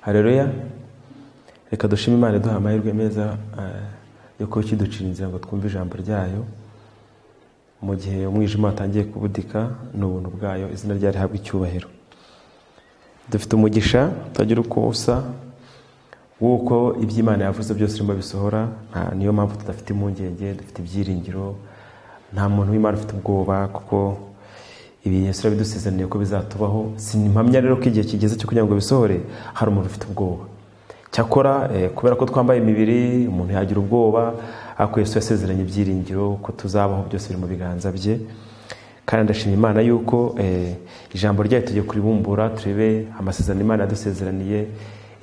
hareruya reka dushime imana iduha amahirwe meza eh, yo kuba ikiducira inzira ngo twumve ijambo ryayo mu gihe umwijima watangiye kubudika ni ubuntu bwayo izina ryayo rihabwa icyubahiro dufite umugisha utagira uko usa w'uko iby'imana yavuze byose urimo bisohora nta- niyo mpamvu tudafite impungenge dufite ibyiringiro nta muntu w'imana ufite ubwoba kuko ibi yesu yabidusezeraniye ko bizatubaho simpamya rero ko igihe kigeze cyo kugira ngo bisohore hari umuntu ufite ubwoba cyakora eh, kubera ko twambaye imibiri umuntu yagira ubwoba ariko yesu yasezeranye ibyiringiro ko tuzabaho byose biri mu biganza bye kandi ndashima imana yuko eh, ijambo ryayo tugiye kuribumbura turebe amasezerano imana yadusezeraniye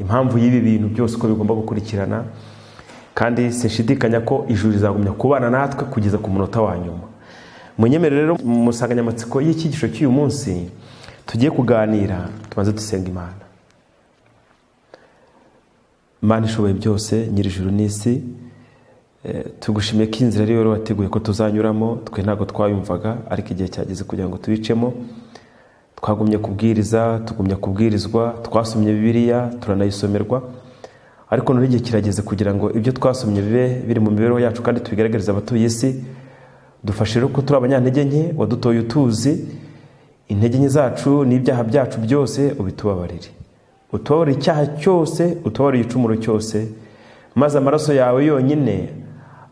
impamvu y'ibi bintu byose uko bigomba gukurikirana kandi sinshidikanya ko ijuru rizagumya kubana natwe kugeza ku munota wa nyuma munyemere rero mu nsanganyamatsiko y'icyigisho cy'uyu munsi tugiye kuganira tubanze dusenga imana Mana ishoboye byose nyir'ijuru n'isi eh, tugushimiye ko inzira ari rero wateguye ko tuzanyuramo twe ntabwo twayumvaga ariko igihe cyageze kugira ngo tubicemo twagumye kubwiriza tugumya kubwirizwa twasomye bibiliya turanayisomerwa ariko none igihe kirageze kugira ngo ibyo twasomye bibe biri mu mibereho yacu kandi tubigaragariza abatuye isi dufashe rero ko turi abanyantege nke wadutoye utuzi intege nke zacu n'ibyaha byacu byose ubitubabarire utubabarire icyaha cyose utubabarire igicumuro cyose maze amaraso yawe yonyine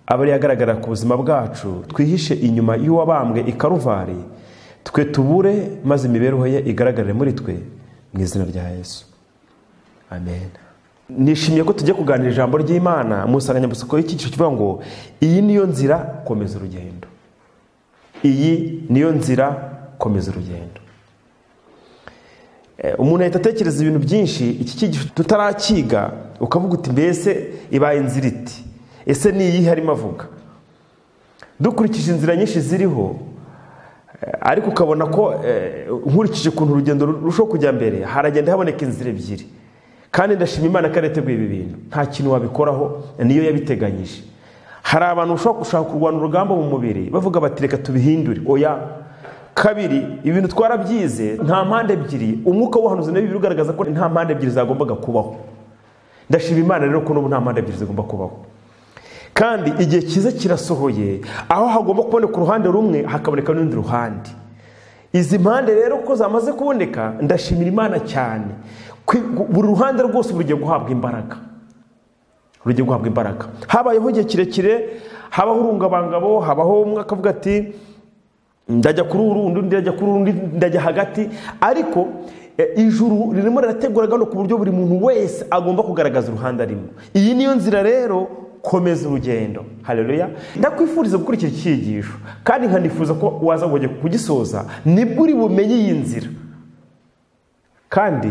abe ariyo agaragara ku buzima bwacu twihishe inyuma y'uwabambwe i karuvari twe tubure maze imibereho ye igaragarire muri twe mu izina rya yesu amen nishimiye ko tugiye kuganira ijambo ry'imana mu nsanganyamatsiko y'icyiciro kivuga ngo iyi niyo nzira komeza urugendo iyi niyo nzira komeza urugendo Eh, umuntu ahita atekereza ibintu byinshi iki cyigisho tutarakiga ukavuga uti mbese ibaye inzira iti ese ni iyihe arimo avuga dukurikije inzira nyinshi ziriho eh, ariko ukabona ko eh, nkurikije ukuntu urugendo rurushaho kujya mbere haragenda haboneka inzira ebyiri kandi ndashima imana ko yateguye ibi bintu nta kintu wabikoraho niyo yabiteganyije hari abantu bashobora gushaka kurwana urugamba mu mubiri bavuga bati reka tubihindure oya kabiri ibintu twarabyize nta mpande ebyiri umwuka w'ubuhanuzi na bibiri ugaragaza ko nta mpande ebyiri zagombaga kubaho ndashima imana rero ko n'ubu nta mpande ebyiri zigomba kubaho kandi igihe cyiza kirasohoye aho hagomba kuboneka uruhande rumwe hakaboneka n'urundi ruhande izi mpande rero ko zamaze kuboneka ndashimira imana cyane Kwi- gu- buri ruhande rwose bugiye guhabwa imbaraga rugiye guhabwa imbaraga habayeho igihe kirekire habaho urungabangabo habaho umwe akavuga ati ndajya kuri uru undi ndajya kuri urundi ndajya hagati ariko eh, ijuru ririmo rirategura gano ku buryo buri muntu wese agomba kugaragaza uruhande arimo iyi niyo nzira rero komeza urugendo hareruya ndakwifuriza gukurikira iki cyigisho kandi nkanifuza ko waza ngo ujye kugisoza nibwo uri bumenye iyi nzira kandi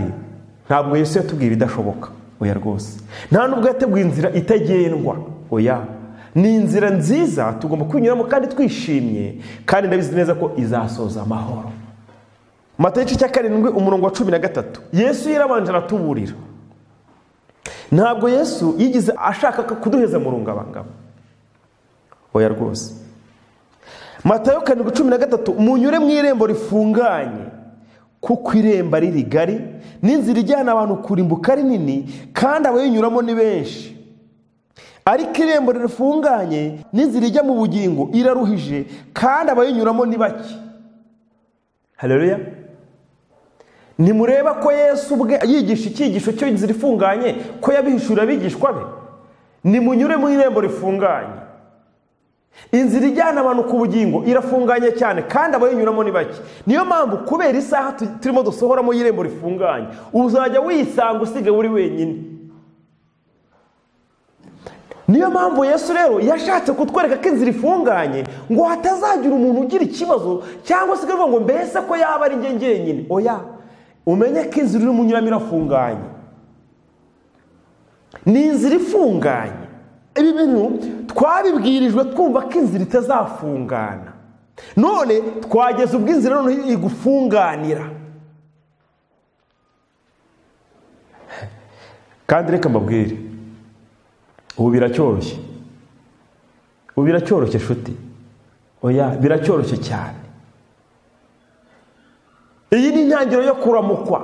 ntabwo yesu yatubwiye ibidashoboka oya rwose nta nubwo yateguye inzira itagendwa oya ni inzira nziza tugomba kuyinyuramo kandi twishimye kandi ndabizi neza ko izasoza amahoro mata igice cya karindwi umurongo wa cumi na gatatu yesu yarabanje aratuburira ntabwo yesu yigize ashaka kuduheza mu rungabangabo oya rwose matayo karindwi cumi na gatatu munyure mu irembo rifunganye kuko irembo ari rigari n'inzira ijyana abantu kurimbuka ari nini kandi abayinyuramo ni benshi ariko irembo rifunganye n'inzira ijya mu bugingo iraruhije kandi abayinyuramo ni bake hareruya ntimureba ko yesu ubwe yigisha icyigisho cy'inzira ifunganye ko yabihishurira abigishwa be nimunyure mu irembo rifunganye inzira ijyana abantu ku bugingo irafunganye cyane kandi abayinyuramo ni bake niyo mpamvu kubera isaha tu- turimo dusohoramo y'irembo rifunganye uzajya wisanga usigaye uri wenyine niyo mpamvu yesu rero yashatse kutwereka ko inzira ifunganye ngo hatazagira umuntu ugira ikibazo cyangwa se akavuga ngo mbese ko yaba ari njye njyenyine oya umenye ko inzira urimo unyuramo irafunganye ni inzira ifunganye ibi bintu twabibwirijwe twumva ko inzira itazafungana none twageze ubwo inzira noneho igufunganira kandi reka mbabwire ubu biracyoroshye ubu biracyoroshye nshuti oya biracyoroshye cyane iyi ni intangiriro yo kuramukwa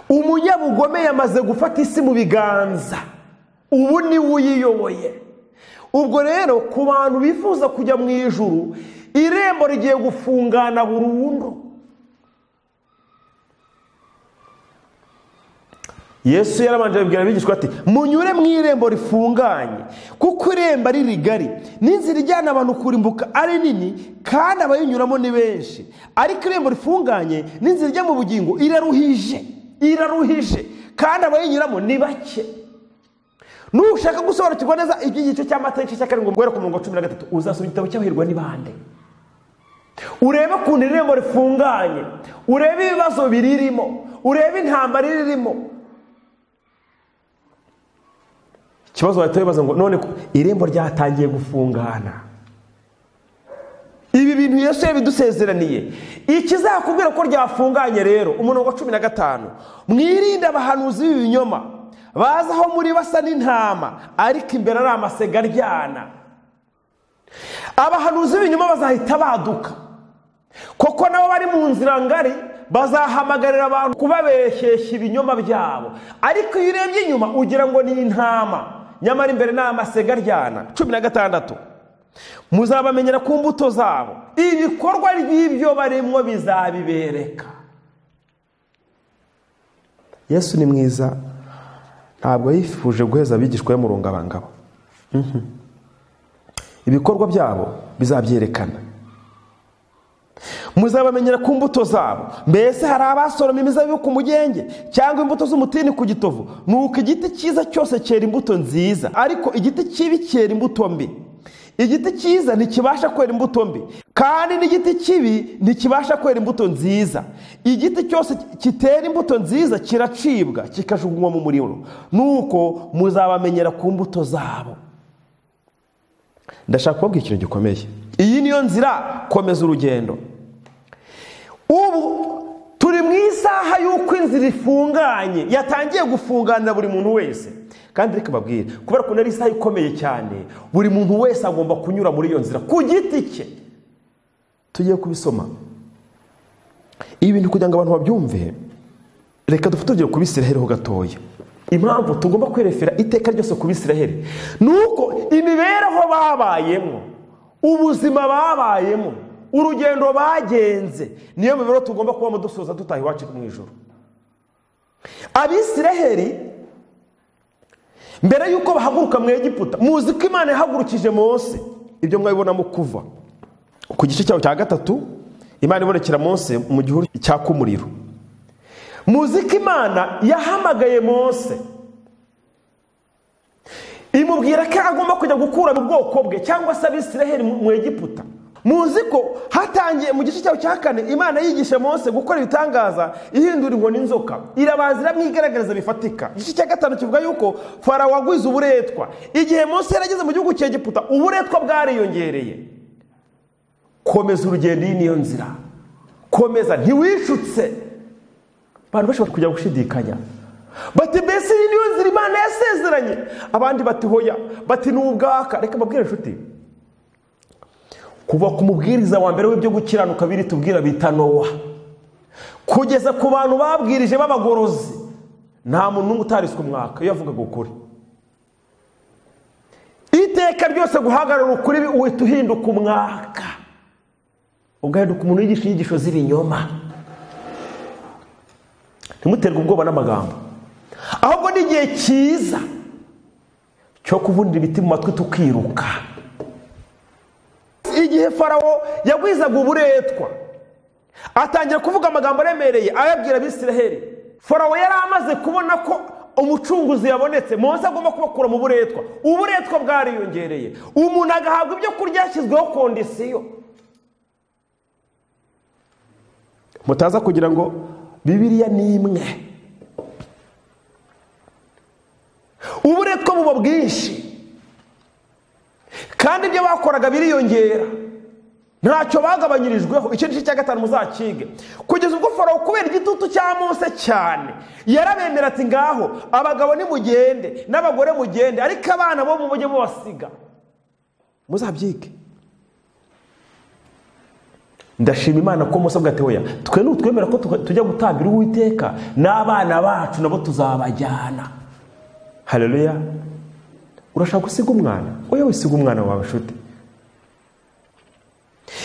umunyabugome yamaze gufata isi mu biganza ubu ni we uyiyoboye ubwo rero ku bantu bifuza kujya mu ijuru irembo rigiye gufungana burundu yesu yarabanje abibwira abigishwa ati munyure mu irembo rifunganye kuko irembo ari rigari n'inzira ijyana abantu kurimbuka ari nini kandi abayinyuramo ni benshi ariko irembo rifunganye n'inzira ijya mu bugingo iraruhije iraruhije kandi abayinyuramo ni bake nushaka gusobanukirwa neza iby'igice cy'amateka cya karindwi guhera ku mirongo cumi na gatatu uzasoma igitabo cy'abahirwa n'ibande urebe ukuntu irembo rifunganye urebe ibibazo biririmo urebe intambara iririmo ikibazo bahita bibaza ngo none irembo ryatangiye gufungana ibi bintu yesu yabidusezeraniye ikizakubwira ko ryafunganye rero umurongo wa cumi na gatanu mwirinde abahanuzi b'ibinyoma baza aho muri basa n'intama ariko imbere ari amasega aryana abahanuzi b'ibinyoma bazahita baduka koko nabo bari mu nzira ngari bazahamagarira abantu kubabeshyeshya ibinyoma byabo ariko iyo urebye inyuma ugira ngo ni intama nyamara imbere ni amasega aryana cumi na gatandatu muzabamenyera ku mbuto zabo ibikorwa ry'ibyo barimo bizabibereka yesu ni mwiza ntabwo yifuje guheza abigishwa be mu rungabangabo ibikorwa byabo bizabyerekana muzabamenyera ku mbuto zabo mbese hari abasoroma imizabibu ku mugenge cyangwa imbuto z'umutini ku gitovu ni uko igiti cyiza cyose cyera imbuto nziza ariko igiti kibi cyera imbuto mbi igiti cyiza ntikibasha kwera imbuto mbi kandi n'igiti kibi ntikibasha kwera imbuto nziza igiti cyose kitera imbuto nziza kiracibwa kikajugunywa mu muriro nuko muzabamenyera ku mbuto zabo ndashaka kubabwira ikintu gikomeye iyi niyo nzira komeza urugendo ubu turi mu isaha y'uko inzira ifunganye yatangiye gufunganira buri muntu wese kandi reka babwire kubera ko ari isaha ikomeye cyane buri muntu wese agomba kunyura muri iyo nzira ku giti cye tugiye kubisoma ibi bintu kugira ngo abantu babyumve reka dufate urugero ku bisiraheri ho gatoya impamvu tugomba kwerefera iteka ryose ku bisiraheri ni uko imibereho babayemo ubuzima babayemo urugendo bagenze niyo mibereho tugomba kubamo dusoza dutaha iwacu mu ijoro abisiraheri mbere y'uko bahaguruka mu egiputa muzi ko imana yahagurukije Mose ibyo mwabibonamo kuva ku gice cyaho cya gatatu imana ibonekera Mose mu gihuru cyaka umuriro muzi ko imana yahamagaye Mose imubwira ko agomba kujya gukura mu bwoko bwe cyangwa se abisiraheri mu egiputa muzi ko hatangiye mu gice cyaho cya kane imana yigisha Mose gukora ibitangaza ihindura inkoni inzoka irabanza iramwigaragariza bifatika igice cya gatanu kivuga yuko farawo wagwize uburetwa igihe Mose yarageze mu gihugu cya giputa uburetwa bwariyongereye komeza urugendo iyi niyo nzira komeza ntiwishutse abantu benshi bari kujya gushidikanya bati mbese iyi niyo nzira imana yasezeranye abandi bati hoya bati ni ubwaka reka mbabwire inshuti kuva ku mubwiriza wa mbere w'ibyo gukiranuka biri tubwira bita nowa kugeza ku bantu babwirije b'abagorozi nta muntu n'umwe utariswe umwaka iyo avugaga ukuri iteka ryose guhagarara ukuri uhita uhinduka umwaka ugahinduka umuntu wigisha inyigisho z'ibinyoma ntimuterwe ubwoba n'amagambo ahubwo ni igihe cyiza cyo kuvunira ibiti mu matwi tukiruka igihe farawo yagwizaga uburetwa atangira kuvuga amagambo aremereye ayabwira abisiraheri farawo yari amaze kubona ko umucunguzi yabonetse munsi agomba kubakura mu buretwa uburetwa bwariyongereye umuntu agahabwa ibyo kurya yashyizweho kondisiyo mutaza kugira ngo bibiriya ni imwe uburetwa buba bwinshi kandi ibyo bakoraga biriyongera ntacyo bagabanyirijweho icyo gice cya gatanu muzakige kugeza ubwo farawo kubera igitutu cya munsi cyane yarabemera ati ngaho abagabo nimugende n'abagore mugende ariko abana bo mujye mubasiga muzabyige ndashima imana ko musa bwatoya twe nutwemera ko tuka- tujya gutambira uwiteka n'abana bacu nabo tuzabajyana hareruya urashaka gusiga umwana oya wisiga umwana wawe nshuti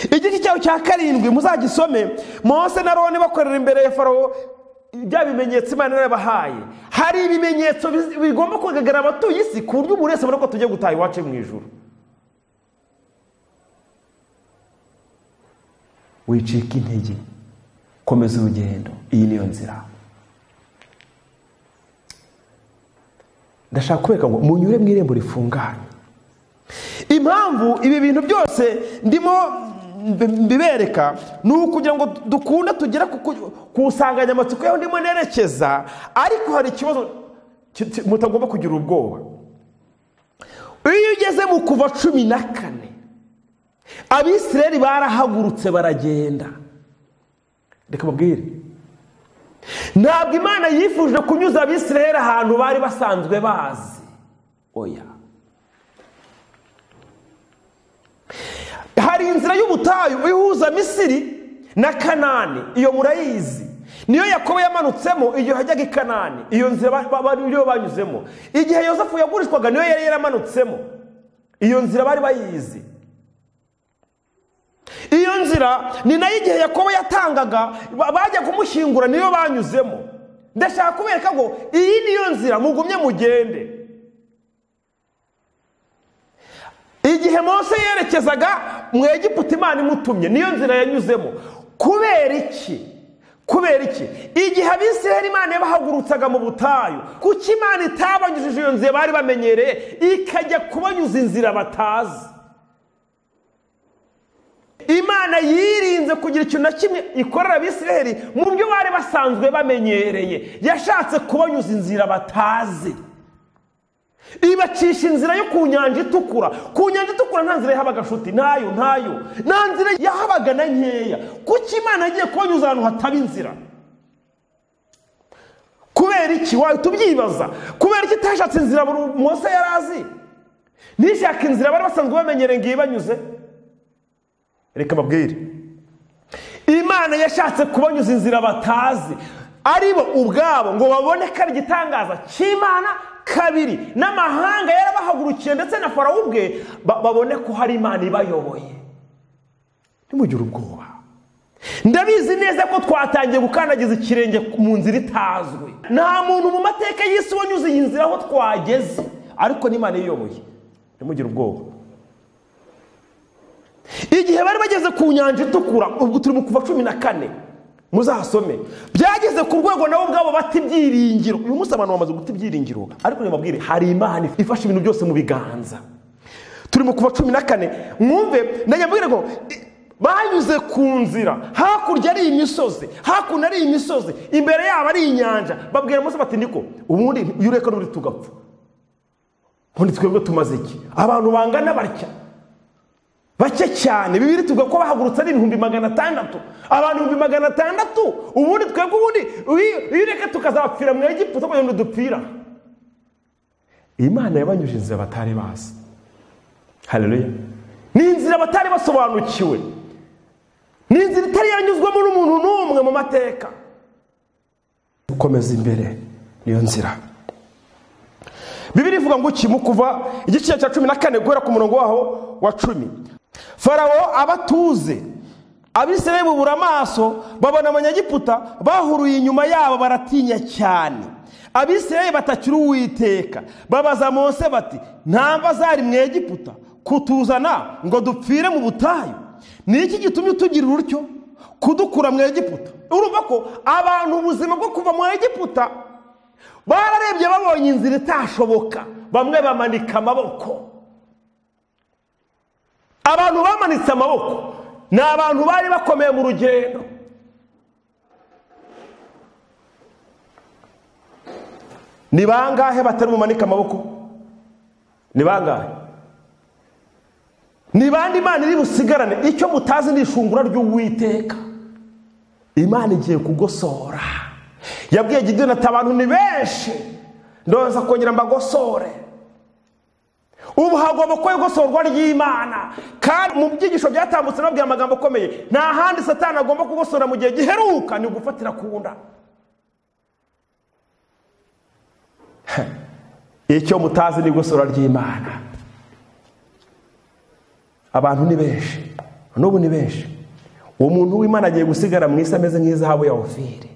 igiti cyawe cya karindwi muzagisome mose na roni bakorera imbere ya farawo bya bimenyetso imana yarabahaye hari ibimenyetso bizi- bigomba kugaragara abatuye isi ku buryo umuntu wese abona ko tugiye gutaha iwacu mu ijuru wicika intege komeza urugendo iyi niyo nzira ndashaka kubereka ngo munyure mu irembo rifunganye impamvu ibi bintu byose ndimo mbi- mbibereka ni ukugira ngo dukunda tugere ku- ku- ku nsanganyamatsiko yaho ndimo nerekeza ariko hari ikibazo ki- ki- mutagomba kugira ubwoba iyo ugeze mu kuva cumi na kane abisirayeli barahagurutse baragenda reka mubwire ntabwo imana yifuje kunyuza abisirayeli ahantu bari basanzwe bazi oya hari inzira y'ubutayu ihuza misiri na kanani iyo murayizi niyo yakobo yamanutsemo igihe hajyaga i kanani iyo nzira ba- ba- ba- niyo banyuzemo igihe yosefu yagurishwaga niyo yari yaramanutsemo iyo nzira bari bayizi iyo nzira ni nayo igihe yakobo yatangaga ba- bajya kumushyingura niyo banyuzemo ndashaka kubereka ngo iyi niyo nzira mugumye mugende igihe mose yerekezaga mu egiputa imana imutumye niyo nzira yanyuzemo kubera iki kubera iki igihe abisirayeli imana yabahagurutsaga mu butayu kuki imana itabanyujije iyo nzira bari bamenyereye ikajya kubanyuza inzira batazi imana yirinze kugira ikintu na kimwe ikorera abisirayeli mu byo bari basanzwe bamenyereye yashatse kubanyuza inzira batazi ibacisha inzira yo ku nyanja itukura ku nyanja itukura nta nzira yahabaga nshuti ntayo ntayo nta nzira yahabaga na nkeya kuki imana yagiye kubanyuza ahantu hataba inzira kubera iki wahita ubyibaza kubera iki itashatse inzira buri mose yari azi ntishaka inzira bari basanzwe bamenyereye ngo ibanyuze reka babwire imana yashatse kubanyuza inzira batazi ari bo ubwabo ngo babone ko ari igitangaza cy'imana kabiri n'amahanga yarabahagurukiye ndetse na farawo ubwe ba- babone ko hari imana ibayoboye ntimugire ubwoba ndabizi neza ko twatangiye gukandagiza ikirenge mu nzira itazwi nta muntu mu mateka y'isi wanyuze iyi nzira aho twageze ariko n'imana iyoboye ntimugire ubwoba igihe bari bageze ku nyanja itukura ubwo turi mu kuva cumi na kane muzasome byageze ku rwego nabo ubwabo bata ibyiringiro uyu munsi abantu bamaze guta ibyiringiro ariko ntibabwire hari imana ifashe ibintu byose mu biganza turi mu kuva cumi na kane mwumve ndajya ngo i- banyuze ku nzira hakurya ari imisozi hakuno ari imisozi imbere yabo ari inyanja babwira munsi bati niko ubundi iyo ureka n'undi tugapfa ubundi twebwe tumaze iki abantu bangana batya bake cyane bibiri tuvuga ko bahagurutse ari ibihumbi magana atandatu abantu ibihumbi magana atandatu ubundi twebwe ubundi uyu- iyo ureka tukazapfira mu egiputa kugira ngo dupfira imana yabanyuje inzira batari bazi hareruya ni inzira batari basobanukiwe ni inzira itari yanyuzwamo n'umuntu n'umwe mu mateka gukomeza imbere niyo nzira bibiri ivuga ngo iki mu kuva igice cya cumi na kane guhera ku murongo waho wa cumi farawo abatuze abisirayeli bubura amaso babona abanyagiputa bahuruye inyuma yabo baratinya cyane abisirayeli batakira uwiteka babaza mose bati ntamba zari mu egiputa kutuzana ngo dupfire mu butayu ni iki gitumye utugira urutyo kudukura mu egiputa urumva ko abantu ubuzima bwo kuva mu egiputa bararebye babonye inzira itashoboka bamwe bamanika amaboko abantu bamanitse amaboko ni abantu bari bakomeye mu rugendo ni bangahe batari bumanike amaboko ni bangahe ni bande imana iri busigarane icyo mutazi ni ishungura ry'uwiteka imana igiye kugosora yabwiye gidiyoni ati abantu ni benshi ndoza kongera mbagosore ubu hagomba kuba igosorwa ry'imana kandi mu byigisho byatambutse nababwiye amagambo akomeye nta handi satani agomba kugosora mu gihe giheruka ni ugufatira ku nda icyo mutazi ni igosora ry'imana abantu ni benshi n'ubu ni benshi uwo muntu w'imana agiye gusigara mu isi ameze nk'izahabu ya ofiri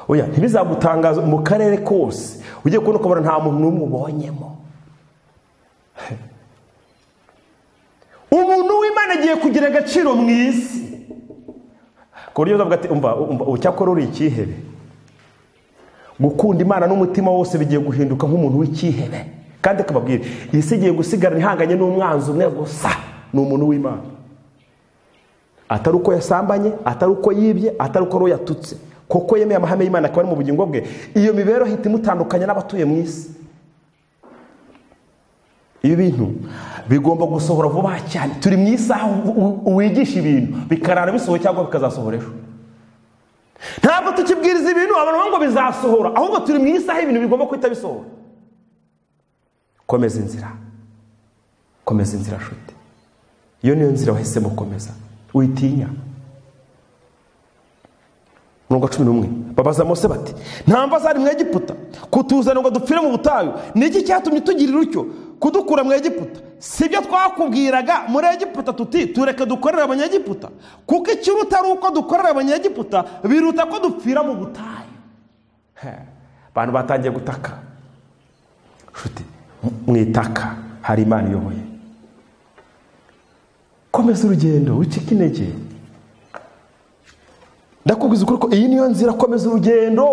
oya ntibizagutangaza mu karere kose ugiye kubona ukabona nta muntu n'umwe ubonyemo umuntu w'imana agiye kugira agaciro mu isi ku buryo umva ucyakora uri ikihebe gukunda imana n'umutima wose bigiye guhinduka nk'umuntu w'ikihebe kandi akababwira iyi si igiye gusigarana ihanganye n'umwanzi umwe gusa ni umuntu w'imana atari uko yasambanye atari uko yibye atari uko roho yatutse koko yemeye amahame y'imana akaba ari mu bugingo bwe iyo mibereho ihita imutandukanya n'abatuye mu isi ibi bintu bigomba gusohora vuba cyane turi mu isaha wigisha ibintu bikarara bisohoye cyangwa bikazasohora ejo ntabwo tukibwiriza ibintu abantu ngo bizasohora ahubwo turi mu isaha ibintu bigomba guhita bisohora komeza inzira komeza inzira shute iyo niyo nzira wahisemo komeza witinya mirongo cumi n'umwe babaza mose bati nta zari mu egiputa kutuzana ngo dupfire mu butayu ni iki cyatumye tugira utyo kudukura mu egiputa si byo twakubwiraga muri egiputa tuti tureke dukorere abanyegiputa kuko ikiruta ari uko dukorera abanyegiputa biruta ko dupfira mu butayu abantu batangiye gutaka nshuti mu itaka hari imana iyoboye komeza urugendo wicike intege ndakubwiza ukuri ko iyi niyo nzira komeza urugendo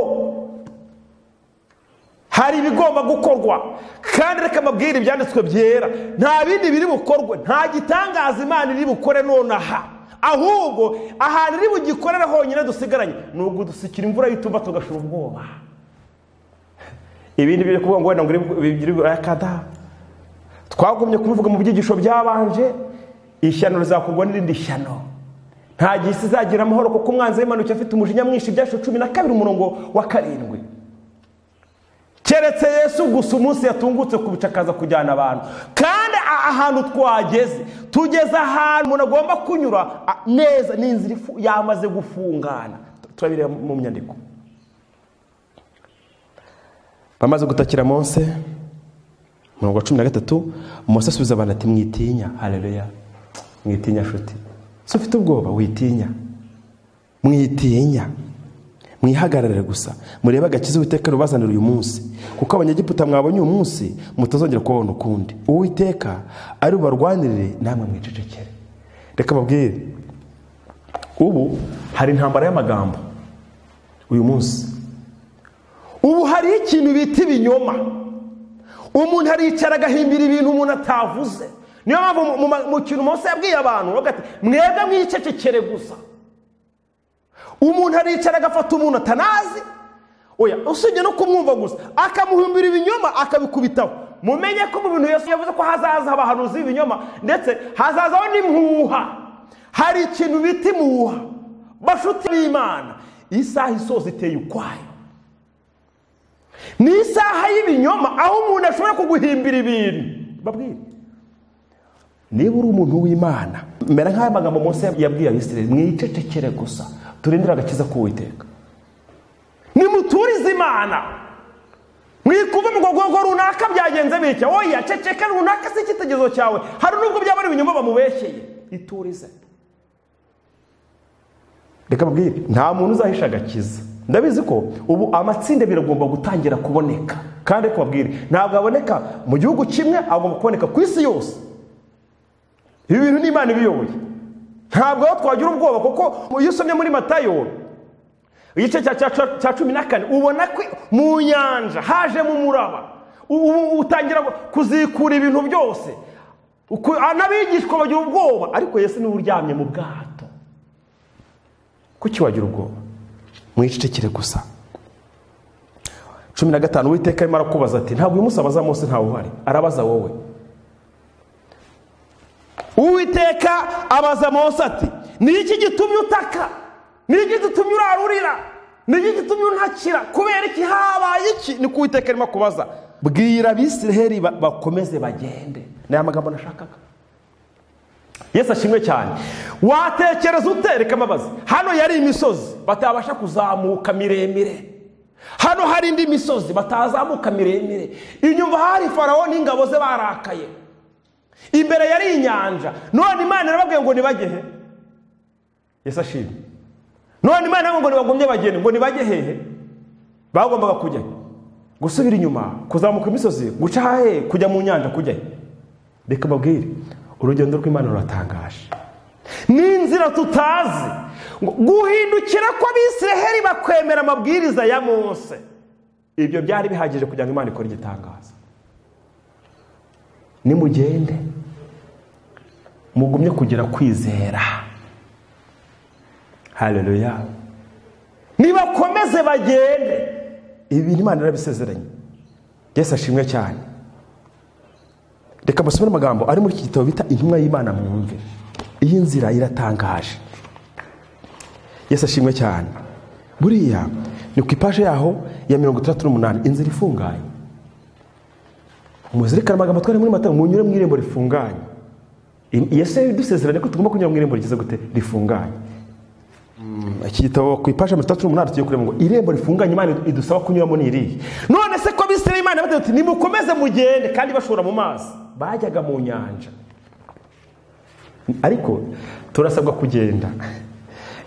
hari ibigomba gukorwa kandi reka mbabwire ibyanditswe byera nta bindi biri bukorwe nta gitangaza imana iri bukore nonaha ahubwo ahantu iri bugikorere honyine dusigaranye ni ugudusukira imvura y'itumba tugashira ubwoba ibindi biri kuvuga ngo wenda ngo biri burakada twagumye kubivuga mu byigisho byabanje ishyano rizakorwa n'irindi shyano nta gihe isi izagira amahoro kuko umwanzi w'impanuka afite umujinya mwinshi ibyashu cumi na kabiri umurongo wa karindwi keretse yesu gusa umunsi yatungutse kubicakaza kujyana abantu kandi ahantu twageze tugeze ahantu umuntu agomba kunyura neza n'inzira yamaze gufungana turabireba mu nyandiko bamaze gutakira munsi mirongo cumi na gatatu munsi asubiza abantu ati mwitinya hareruya mwitinya nshuti si ufite ubwoba witinya mwitinya mwihagarare gusa murebe agakiza uwiteka rubazanira uyu munsi kuko abanyegiputa mwabonye uyu munsi mutazongera kubabona ukundi uwiteka ari bubarwanirire namwe mwicecekere reka babwire ubu hari intambara y'amagambo uyu munsi ubu hari ikintu bita ibinyoma umuntu aricara agahimbira ibintu umuntu atavuze niyo mpamvu mu kintu munsi yabwiye abantu mwebwe mwicecekere gusa umuntu aricara agafata umuntu atanazi oya usibye no kumwumva gusa akamuhimbira ibinyoma akabikubitaho mumenye ko mu bintu yose yavuze ko hazaza abahanuzi b'ibinyoma ndetse hazazaho n'impuha hari ikintu bita imuha bashuti b'imana isaha isoza iteye ukwayo ni isaha y'ibinyoma aho umuntu ashobora kuguhimbira ibintu babwire niba uri umuntu w'imana mbere nk'aya magambo munsi yabwiye abisirayeli mwicecekere gusa turindire agakiza k'uwiteka nimuturize imana mwikuve mu rwego runaka byagenze bitya oya ceceka runaka si icyitegerezo cyawe hari n'ubwo byaba ari ibinyoma bamubeshyeye iturize reka mbwire nta muntu uzahisha agakiza ndabizi ko ubu amatsinda biragomba gutangira kuboneka kandi reka babwire ntabwo aboneka mu gihugu kimwe agomba kuboneka ku isi yose ibi bintu ni imana ibiyoboye ntabwo aho twagira ubwoba kuko iyo usomye muri matayo igice cya cumi na kane ubona ko mu nyanja hajemo umuraba ubu utangira kuzikura ibintu byose n'abigishwa bagira ubwoba ariko yesu niwe uryamye mu bwato kuki wagira ubwoba mwicecekere gusa cumi na gatanu witeka arimo arakubaza ati ntabwo uyu munsi abaza munsi ntawe uhari arabaza wowe uwiteka abaza mose ati iki gitumye utaka iki gitumye urarurira iki gitumye untakira kubera iki habaye iki ni ko uwiteka arimo kubaza bwira abisiraheri bakomeze bagende ni aya magambo nashakaga yesu ashimwe cyane watekereza utereka amabazi hano yari imisozi batabasha kuzamuka miremire hano hari indi misozi batazamuka miremire inyuma hari farawo n'ingabo ze barakaye imbere yari inyanja none imana irababwiye ngo nibagehe yesu ashimwe none imana irababwiye ngo nibagombye bagende ngo nibajye hehe bagombaga kujya he? gusubira inyuma kuzamuka imisozi guca hahe kujya mu nyanja kujya he? reka mbabwire urugendo rw'imana ruratangaje n'inzira tutazi ngo guhindukira ko abisiraheli bakwemera amabwiriza ya mose ibyo byari bihagije kugira ngo imana ikore igitangaza nimugende mugumye kugira kwizera hareruya nibakomeze bagende ibi imana irabisezeranye yesu ashimwe cyane reka basome amagambo ari muri iki gitabo bita intumwa y'imana mwumve iyi nzira iratangaje yesu ashimwe cyane buriya ni ku ipaje yaho ya mirongo itandatu n'umunani inzira ifunganye muzirikane amagambo twari muri mata munyure mu irembo rifunganye yesu yadusezeranye ko tugomba kunyura mu irembo rigeze gute rifunganye iki gitabo ku ipaje mirongo itandatu n'umunani tugiye kureba ngo irembo rifunganye imana idusaba kunyuramo ni irihe none se ko bisire imana batatu uti nimukomeze mugende kandi bashora mu mazi bajyaga mu nyanja ariko turasabwa kugenda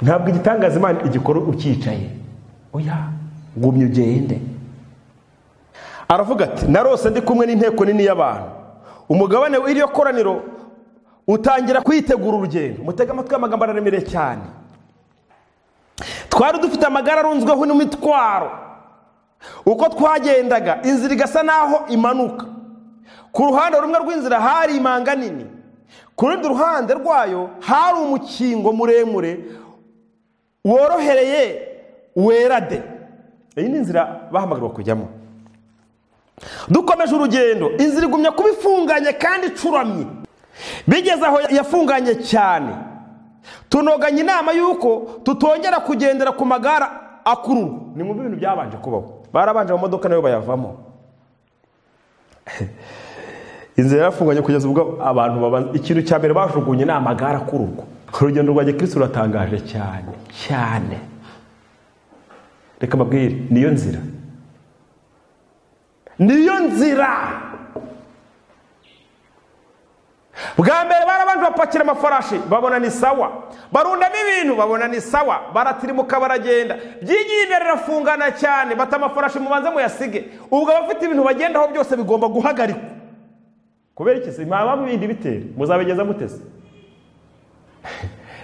ntabwo igitangaza imana igikora ucyicaye oya gumya ugende aravuga ati narose ndi kumwe n'inteko nini y'abantu umugabane w'iryo koraniro utangira kwitegura urugendo mutega amatwi y'amagambo araremereye cyane twari dufite amagare arunzweho n'imitwaro uko twagendaga inzira igasa n'aho imanuka ku ruhande rumwe rw'inzira hari imanga nini ku rundi ruhande rwayo hari umukingo muremure worohereye wera de iyi ni inzira bahamagarwa kujyamo dukomeje urugendo inzira igumya kuba ifunganye kandi icuramye bigeze aho yafunganye cyane tunoganye inama y'uko tutongera kugendera ku magare akururwa ni mu bintu byabanje kubaho barabanje mu modoka nayo bayavamo inzira yarafunganye kugeza ubwo abantu ikintu cya mbere bajugunye ni amagare akururwa urugendo rwa gikirisi ruratangaje cyane cyane reka mbabwire niyo nzira niyo nzira bwa mbere barabanje bapakira amafarashi babona ni sawa barundamo ibintu babona ni sawa baratirimuka baragenda byigiye imbere irafungana cyane bata amafarashi mubanze muyasige ubwo abafite ibintu bagendaho byose bigomba guhagarikwa kubera iki se mwaba mubindi bitera muzabigeza muteze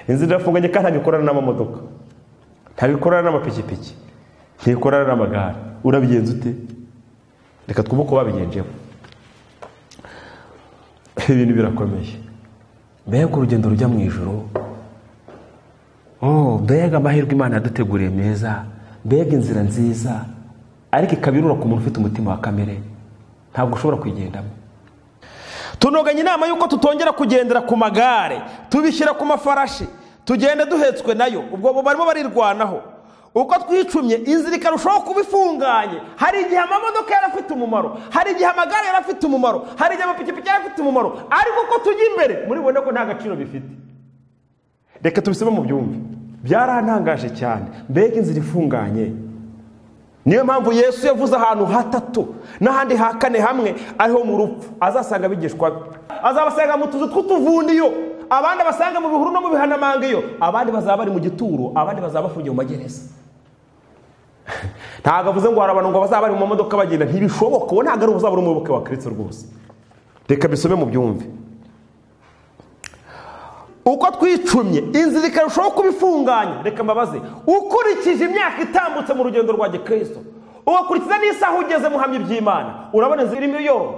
inzira irafunganye kandi ntabwo ikorana n'amamodoka ntabwo ikorana n'amapikipiki ntikorana n'amagare urabigenza ute reka twumve uko babigenjeho ibintu birakomeye mbega urugendo rujya mu ijoro mbega amahirwe imana yaduteguriye meza mbega inzira nziza ariko ikaba irura ku muntu ufite umutima wa kamere ntabwo ushobora kuyigendamo tunoganye inama y'uko tutongera kugendera ku magare tubishyira ku mafarashi tugenda duhetswe nayo ubwo barimo barirwanaho uko twicumye inzira ikarushaho kuba ifunganye hari igihe amamodoka yari afite umumaro hari igihe amagare yari afite umumaro hari igihe amapikipiki yari afite umumaro ariko uko tujya imbere muribone ko nta gaciro bifite reka tubisome mu byumve byarantangaje cyane mbega inzira ifunganye niyo mpamvu yesu yavuze ahantu hatatu n'ahandi ha kane hamwe ariho mu rupfu azasanga abigishwa be azabasanga mu tuzu tw'utuvundiyo abandi abasanga mu bihuru no mu bihanamanga iyo abandi bazaba bari mu gituro abandi bazaba bafungiye mu magereza ntabwo avuze ngo hari abantu ngo bazaba bari mu mamodoka bagenda ntibishoboka uwo ntabwo ari uzaba ari umuyoboke wa kirisito rwose reka bisome mu byumve uko twicumye inzira ikarushaho kuba ifunganye reka mbabaze ukurikije imyaka itambutse mu rugendo rwa gikristo ugakurikiza n'isaha ugeze mu hamya iby'imana urabona inzira irimo yoro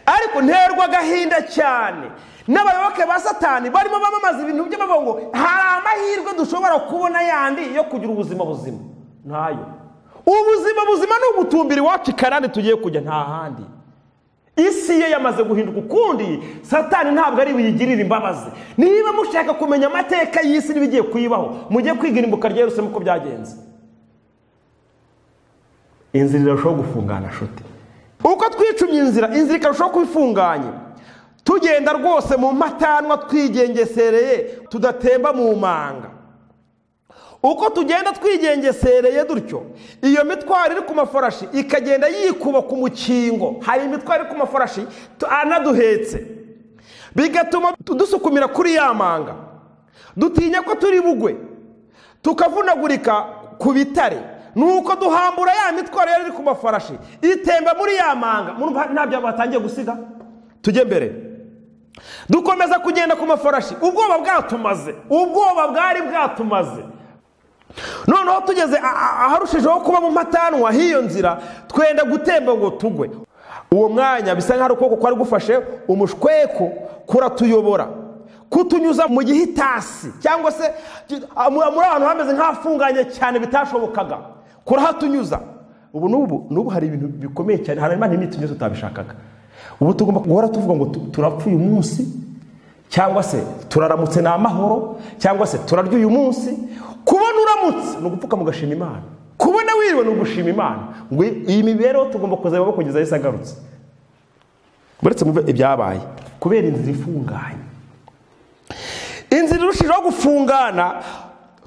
ariko nterwa agahinda cyane n'abayoboke ba satani barimo bamamaza ibintu by'amaboko ngo hari amahirwe dushobora kubona yandi yo kugira ubuzima buzima ntayo ubuzima buzima ni ugutumbira iwacu ikarande tugiye kujya nta handi isi ye yamaze guhinduka ukundi satani ntabwo ari buyigirire imbabazi niba mushaka kumenya amateka y'isi n'ibigiye kuyibaho mujye kwiga irimbuka rya Yerusalemu uko byagenze inzira irarushaho gufungana shuti uko twicumye inzira inzira ikarushaho kuba ifunganye tugenda rwose mu matanwa twigengesereye tudatemba mu manga uko tugenda twigengesereye dutyo iyo mitwaro iri ku mafarashi ikagenda yikuba ku mukingo hari imitwaro iri ku mafarashi anaduhetse bigatuma dusukumira kuri ya manga dutinya ko turi bugwe tukavunagurika ku bitare nuko duhambura ya mitwaro yari iri ku mafarashi itemba muri ya manga ntabyo batangiye gusiga tujye mbere dukomeza kugenda ku mafarashi ubwoba bwatumaze ubwoba bwari bwatumaze noneho tugeze aharushijeho kuba mu matanwa h'iyo nzira twenda gutemba ngo tugwe uwo mwanya bisa nk'aho ukuboko kwari gufashe umushweko kuratuyobora kutunyuza mu gihitasi cyangwa se muri ahantu hameze nk'ahafunganye cyane bitashobokaga kurahatunyuza ubu n'ubu n'ubu hari ibintu bikomeye cyane hari imana n'imiti tunyuze tutabishakaga ubu tugomba guhora tuvuga ngo turapfuye uyu munsi cyangwa se turaramutse ni amahoro cyangwa se turarya uyu munsi kubona uramutse ni ugupfuka mugashima imana kubona wiriwe ni ugushima imana ngo iyi mibereho tugomba kuzayobora kugeza ahise agarutse uretse mu ibyabaye kubera inzira ifunganye inzira irushijeho gufungana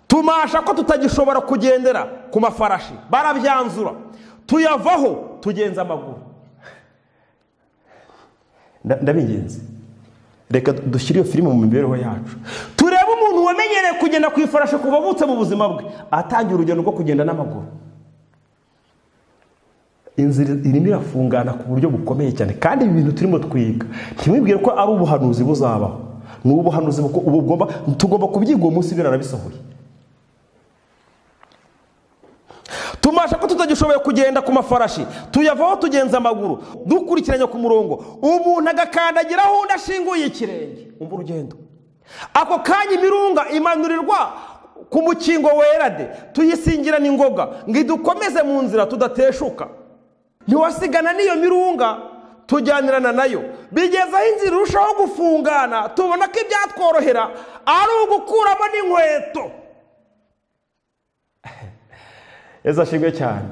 tumasha ko tutagishobora kugendera ku mafarashi barabyanzura tuyavaho tugenza amaguru ndabingenzi reka dushyire iyo filime mu mibereho yacu turebe umuntu wamenyereye kugenda ku ifarashi kuva avutse mu buzima bwe atangira urugendo rwo kugenda n'amaguru inzira irimo irafungana ku buryo bukomeye cyane kandi ibi bintu turimo twiga ntimwibwire ko ari ubuhanuzi buzabaho ni ubuhanuzi bugomba tugomba kubyiga uwo munsi biranabisohoye tumasha ko tutagishoboye kugenda ku mafarashi tuyavaho tugenza amaguru dukurikiranye ku murongo umuntu agakandagiraho undi ashinguye ikirenge umva urugendo ako kanya imirunga imanurirwa ku mukingo werade tuyisingira n'ingoga ngo idukomeze mu nzira tudateshuka ntiwasigana n'iyo mirunga tujyanirana nayo bigeze aho inzira irushaho gufungana tubona ko ibyatworohera ari ugukuramo n'inkweto eza ashimwe cyane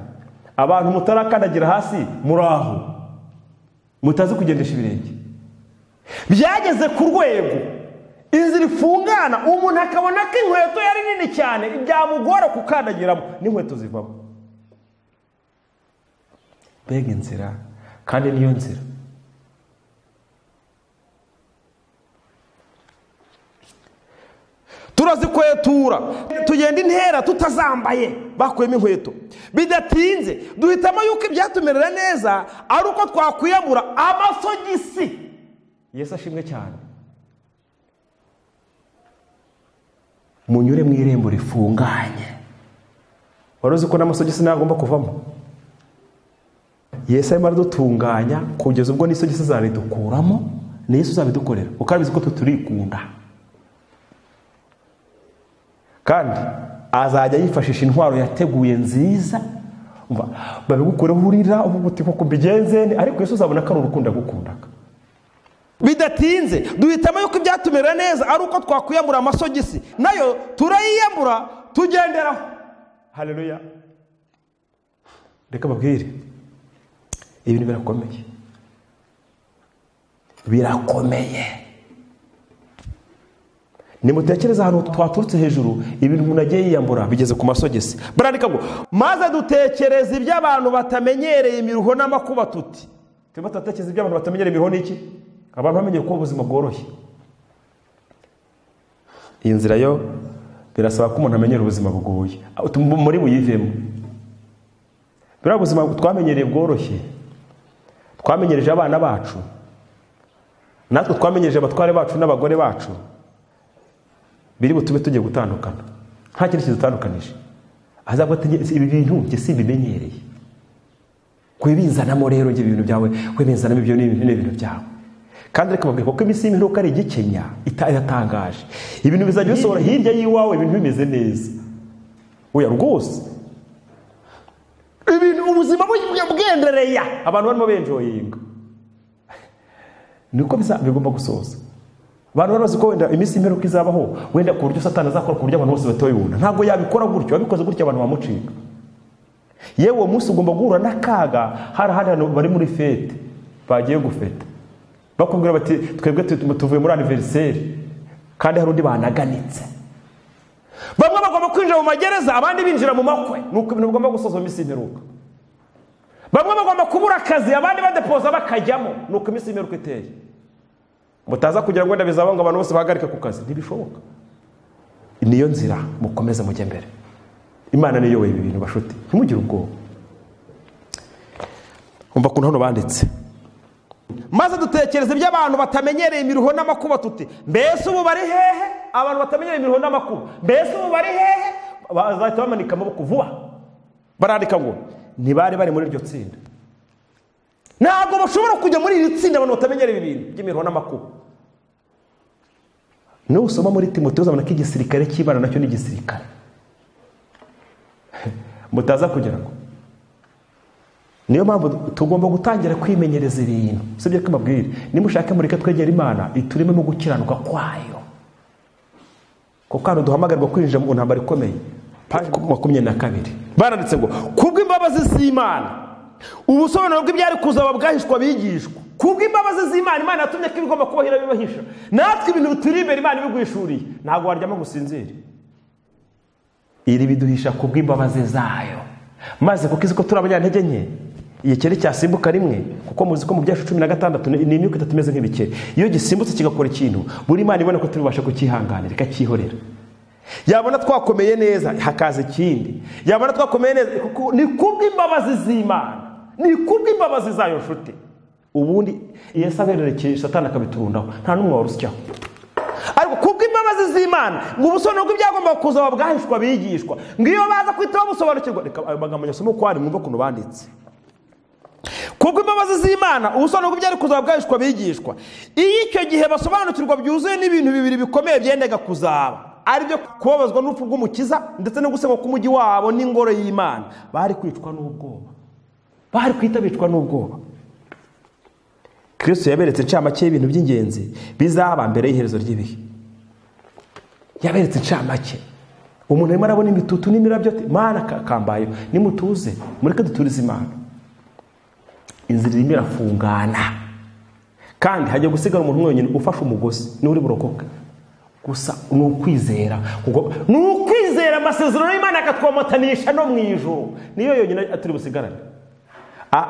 abantu mutarakandagira hasi muri aho mutazi kugendesha ibirenge byageze ku rwego inzira ifungana umuntu akabona ko inkweto yari nini cyane byamugora gukandagiramo n'inkweto zivamo mbega inzira kandi niyo nzira turazikwetura tugenda intera tutazambaye bakuyemo inkweto bidatinze duhitamo yuko ibyatumerera neza ari uko twakwiyambura amasogisi yesu ashimwe cyane munyure mu irembo rifunganye wari uzi ko n'amasogisi ntagomba kuvamo yesu arimo aradutunganya kugeza ubwo n'isogisi zaridukuramo ni yesu uzabidukorera kuko arabizi ko tuturikunda kandi azajya yifashisha intwaro yateguye nziza babigukoreho urira uvuga uti koko mbigenze ariko yesu uzabona ko ari urukundo agukundaga bidatinze duhitamo yuko ibyatumera neza ari uko twakwiyambura amasogisi nayo turayiyambura tugenderaho hareruya reka babwire ibintu birakomeye birakomeye nimutekereza ahantu twaturutse hejuru ibintu umuntu agiye yiyambura bigeze ku masogisi barandika ngo maze dutekereza ibyo abantu batamenyereye imiruho n'amakuba tuti turimo turatekereza ibyo abantu batamenyereye imiruho n'iki abantu bamenyereye ko ubuzima bworoshye iyi nzira yo birasaba ko umuntu amenyera ubuzima bugoye muri buyivemo buriya buzima twamenyereye bworoshye twamenyereje abana bacu natwe twamenyereje abatware bacu n'abagore bacu biri butube tugiye gutandukana nta kintu kidutandukanije azavuga ati ibi bintu njye simbimenyereye kubinzanamo rero njye ibintu byawe kubinzanamo ibyo n'ibintu byawe kandi reka babwire kuko iminsi y'imperuka ari igikenya iratangaje ibintu bizajya bisohora hirya y'iwawe ibintu bimeze neza oya rwose ibintu ubuzima bwendereya abantu barimo benjoyinga niko bigomba gusoza abantu bari bazi ko wenda iminsi y'imperuka izabaho wenda ku buryo satani azakora ku buryo abantu bose batoyibona ntabwo yabikora gutyo abikoze gutyo abantu bamucika yewe uwo munsi ugomba guhura n'akaga hari ahandi hantu bari muri fete bagiye gufeta bakubwira bati twebwe tuvuye muri aniveriseri kandi hari undi banaganitse bamwe bagomba kwinjira mu magereza abandi binjira mu makwe ni uko ibintu bigomba gusozwa iminsi y'imperuka bamwe bagomba kubura akazi abandi badepoza bakajyamo ni uko iminsi y'imperuka iteye mutaza kugira ngo wenda bizaba ngo abantu bose bahagarike ku kazi ntibishoboka niyo nzira mukomeze mujye mbere imana niyo ibi bintu bashuti ntimugire ubwoba umva ukuntu hano banditse maze dutekereza ibyo abantu batamenyereye imiruho n'amakuba tuti mbese ubu bari hehe abantu batamenyereye imiruho n'amakuba mbese ubu bari hehe bazahita bamanika amaboko vuba barandika ngo ntibari bari muri iryo tsinda ntabwo bashobora kujya muri iri tsinda abantu batamenyereye ibintu by'imiruho n'amakuba nusoma muri timoteyo uzabona ko igisirikare cy'ibara nacyo ni igisirikare mutaza kugira ngo niyo mpamvu tugomba gutangira kwimenyereza ibintu usibye ko mbabwira nimushake mureke twegera imana iturimo no gukiranuka kwayo kuko hano duhamagarwa kwinjira mu ntambaro ikomeye paji makumyabiri na kabiri baranditse ngo kubw'imbabazi z'imana ubusobanuro bw'ibyari kuzaba bwahishwa bigishwa kubw'imbabazi z'imana imana yatumye ko ibigomba kubaho irabibahisha natwe ibintu bituri imbere imana ibiguhishuriye ntabwo waryama ngo usinzire iri biduhisha kubw'imbabazi zayo maze kuko izi ko turi abanyantege nke igikeri cyasimbuka rimwe kuko muzi ko mu byacu cumi na gatandatu ni imyuka itatu imeze nk'ibikeri iyo gisimbutse kigakora ikintu buri imana ibona ko tubibasha kucyihanganira ikacyihorera yabona twakomeye neza hakaza ikindi yabona twakomeye neza ni kubw'imbabazi z'imana ni kubw'imbabazi zayo nshuti ubundi iyo sabererekeye satani akabiturundaho nta n'umwe warusyaho ariko kubw'imbabazi z'imana ngo ubusobanuro bw'ibyagomba kuzaba bwahishwa bigishwa ngo iyo baza kwitaho basobanukirwa reka ayo magambo nyasoma uko ari mwumve ukuntu banditse kubw'imbabazi z'imana ubusobanuro bw'ibyari kuzaba bwahishwa bigishwa iyo icyo gihe basobanukirwa byuzuye n'ibintu bibiri bikomeye byendaga kuzaba aribyo kubabazwa n'urupfu rw'umukiza ndetse no gusenga k'umujyi wabo n'ingoro y'imana bari kwicwa n'ubwoba bari kwita bicwa n'ubwoba kirisito yaberetse incamake y'ibintu by'ingenzi bizaba mbere y'iherezo ry'ibihe yaberetse incamake umuntu arimo arabona imitutu n'imirabyo mana kambayo nimutuze mureke duturize imana inzira irimo irafungana kandi hajya gusigara umuntu wenyine ufashe umugozi niwe uri burokoke gusa ni ukwizera ni ukwizera amasezerano y'imana akatwomotanisha no mu ijoro niyo yonyine atari busigarane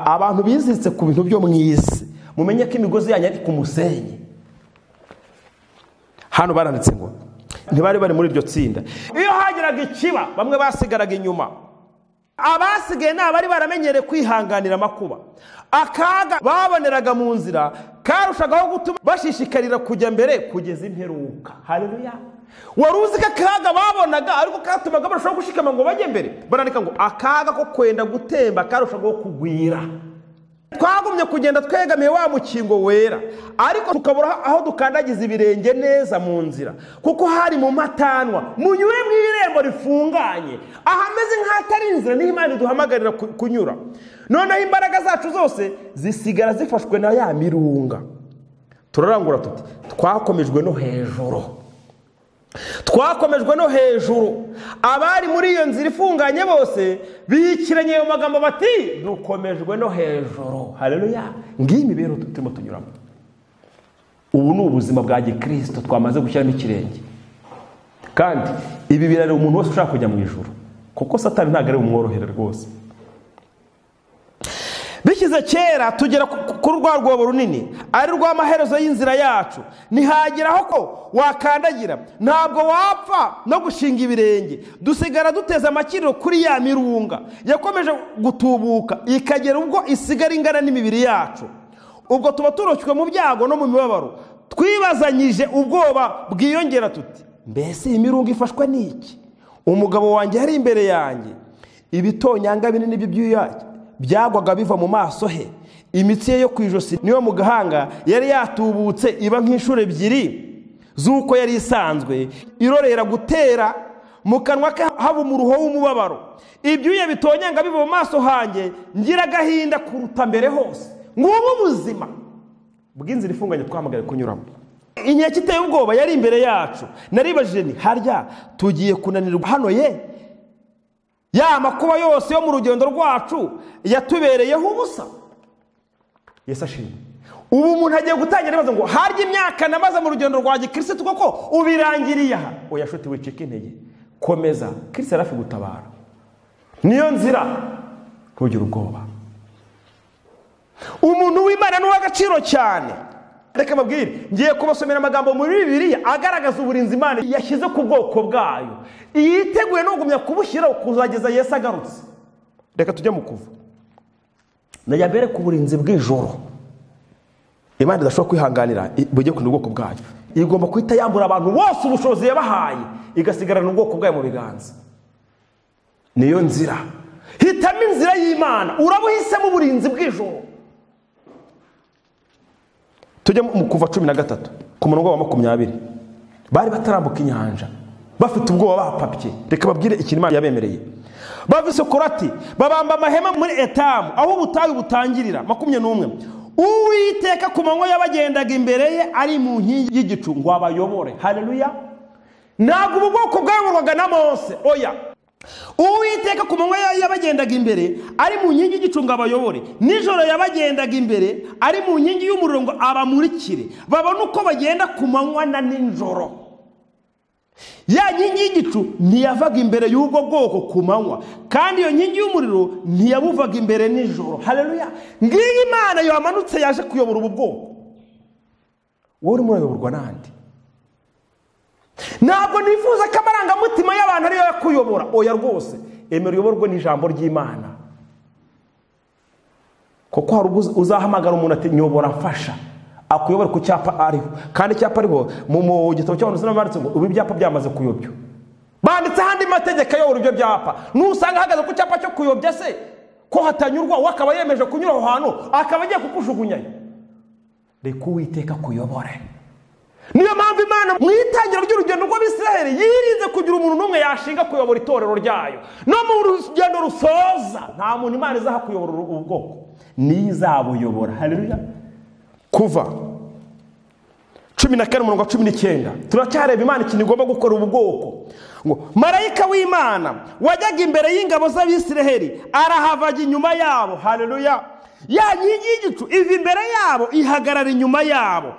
abantu biziritse ku bintu byo mu isi mumenye ko imigozi yanyu ari ku musenyi hano baranditse ngo ntibari bari muri iryo tsinda iyo hageraga ikiba bamwe basigaraga inyuma abasigaye ni abari baramenyereye kwihanganira amakuba akaga baboneraga mu nzira karushagaho gutuma bashishikarira kujya mbere kugeza imperuka hareruya wari uzi ko akaga babonaga ariko katumaga barushaho gushikama ngo bajye mbere barandika ngo akaga ko kwenda gutemba karushagaho kugwira twagumye kugenda twegamiye wa mukingo wera ariko tukabura aho dukandagiza ibirenge neza mu nzira kuko hari mu matanwa munyure mu irembo rifunganye ahameze nk'atari inzira niho imana iduhamagarira kunyura noneho imbaraga zacu zose zisigara zifashwe na ya mirunga turarangura tuti twakomejwe no hejuru twakomejwe no hejuru abari muri iyo nzira ifunganye bose biyikiranye ayo magambo bati dukomejwe no hejuru hareruya ngiyi imibereho turimo tunyuramo ubu ni ubuzima bwa gikirisito twamaze gushyiramo ikirenge kandi ibi birareba umuntu wese ushaka kujya mu ijoro kuko satani ntabwo ari bumworohere rwose bishyize kera tugera kuri rwa rwobo runini ari rw'amaherezo y'inzira yacu ntihageraho ko wakandagira ntabwo wapfa no gushinga ibirenge dusigara duteze amakiriro kuri ya mirunga yakomeje gutubuka ikagera ubwo isigara ingana n'imibiri yacu ubwo tuba turoshywe mu byago no mu mibabaro twibazanyije ubwoba bwiyongera tuti mbese iyi mirunga ifashwe n'iki umugabo wanjye yari imbere yanjye ibitonyanga binini by'ibyuya byagwaga biva mu maso he imitsi ye yo ku ijosi niyo mu gahanga yari yatubutse iba nk'inshuro ebyiri z'uko yari isanzwe irorera gutera mu kanwa ke haba umuruho w'umubabaro ibyuya bitonyanga biva mu maso hanjye ngira agahinda kuruta mbere hose ngubu ubuzima bw'inzira ifunganye twahamagaye kunyuramo inkeke iteye ubwoba yari imbere yacu naribajije ni harya tugiye kunanirwa hano ye ya makuba yose yo mu rugendo rwacu yatubereyeho ubusa yesu ashimwe ubu umuntu agiye gutangira ibibazo ngo harya imyaka namaze mu rugendo rwa gikirisitu koko ubirangiriye aha oya shuti wicika intege komeza kirisi yari afi gutabara niyo nzira ntugire ubwoba umuntu w'imana ni uw'agaciro cyane reka mbabwire ngiye kubasomera amagambo muri bibiriya agaragaza uburinzi imana yashyize ku bwoko bwayo yiteguye no kugumya kubushyiraho kuzageza yesu agarutse reka tujye mu kuva najya mbere ku burinzi bw'ijoro imana idashobora kwihanganira bujye ku bwoko bwayo igomba guhita yambura abantu bose ubushobozi yabahaye igasigarana ubwoko bwayo mu biganza niyo nzira hitamo inzira y'imana urabuhisemo uburinzi bw'ijoro tujye mu kuva cumi na gatatu ku murongo wa makumyabiri bari batarambuka inyanja bafite ubwoba bapapye reka babwire ikintu imana yabemereye bava isokorati babamba amahema muri etamu aho ubutayu butangirira makumyabiri n'umwe uwiteka ku manywa y'abagendaga imbere ye ari mu nkingi y'igicu ngo abayobore hareruya ntabwo ubu bwoko bwayoborwaga na mose oya uwiteka ku manywa y'abagendaga imbere ari mu nkingi y'igicu ngo abayobore nijoro yabagendaga imbere ari mu nkingi y'umuriro ngo abamurikire babone uko bagenda ku manywa na nijoro ya nkingi y'igicu ntiyavaga imbere y'ubwo bwoko ku manywa kandi iyo nkingi y'umuriro ntiyabuvaga imbere nijoro hareruya ngiyi imana yamanutse yaje kuyobora ubu bwoko wowe urimo urayoborwa n'andi ntabwo nifuza ko amarangamutima y'abantu ariyo yakuyobora oya rwose emera uyoborwe n'ijambo ry'imana kuko hari ubwo uzahamagara umuntu ati nyobora afasha akuyobora ku cyapa ariho kandi icyapa ariho mu gitabo cy'abantu usanga banditse ngo ubu ibyapa byamaze kuyobya banditse ahandi mategeko ayobora ibyo byapa nusanga ahagaze ku cyapa cyo kuyobya se ko hatanyurwa we akaba yemeje kunyura aho hantu akaba agiye kukujugunya reka uwiteka kuyobore niyo mpamvu imana mu itangira ry'urugendo rw'abisiraheli yirinze kugira umuntu n'umwe yashinga kuyobora itorero ryayo no mu rugendo rusoza nta muntu imana izaha kuyobora ubu bwoko niyo izabuyobora hareruya kuva cumi na kane umurongo wa cumi n'icyenda turacyareba imana ikintu igomba gukora ubu bwoko ngo marayika w'imana wajyaga imbere y'ingabo z'abisiraheli arahavaga inyuma yabo hareruya ya nkingi y'igicu iva imbere yabo ihagarara inyuma yabo